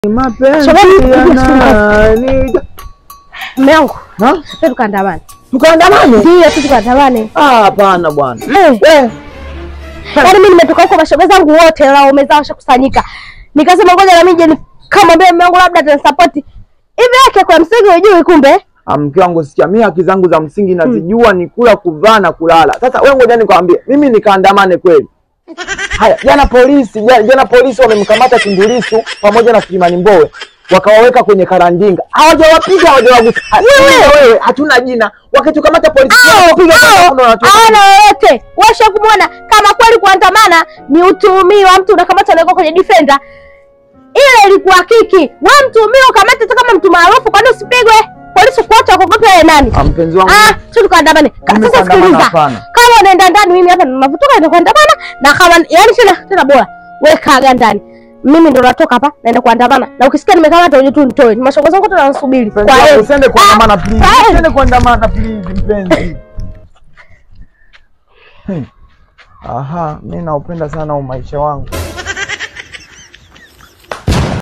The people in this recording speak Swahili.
Mapenzi Shabani, yanani Mume wangu, Ha? twende tukaandamane. tukaandamane? Ndio, tu tukaandamane. Ah, hapana bwana. Eh, Eh, Yaani mimi nimetoka huko mashoga zangu wote la wamezaa washakusanyika. Nikasema ngoja na mimi je ni- kama mbele mume wangu labda atanisupport. Hivi yake kwa msingi hujui kumbe? ah, mke wangu sikia, mimi haki zangu za msingi nazijua, ni kula, kuvaa na kulala. Sasa wewe ngoja nikwambie, mimi nikaandamane kweli? Haya, jana polisi jana, jana polisi wamemkamata Tundu Lissu pamoja na Freeman Mbowe wakawaweka kwenye karandinga, hawajawapiga hawajawagusa. Ah, wewe wewe, hatuna jina. Wakitukamata polisi wapiga Hawana yoyote. Washa kumwona kama kweli kuandamana ni utuhumiwa mtu unakamata unaweka kwenye defender. Ile ilikuwa kiki. Wewe mtuhumiwa ukamata hata kama mtu maarufu kwani usipigwe? Polisi kuacha wakogope yeye nani? Ah, mpenzi wangu Ah, sio tukaandamane. Ka- Mimi Sasa kuandamana sikiliza. hapana. Kama unaenda ndani mimi hapa ninavutoka naenda kuandamana na kama yani tena tena bora wewe kaga ndani. Mimi ndo natoka hapa naenda kuandamana. Na ukisikia nimekamata uje tu nitoe. Mashoga zangu wote wanasubiri. Mpenzi Kwa wangu, hiyo usiende kuandamana please. Ah, Usiende kuandamana please mpenzi. Hmm. Aha, mimi naupenda sana huu maisha wangu.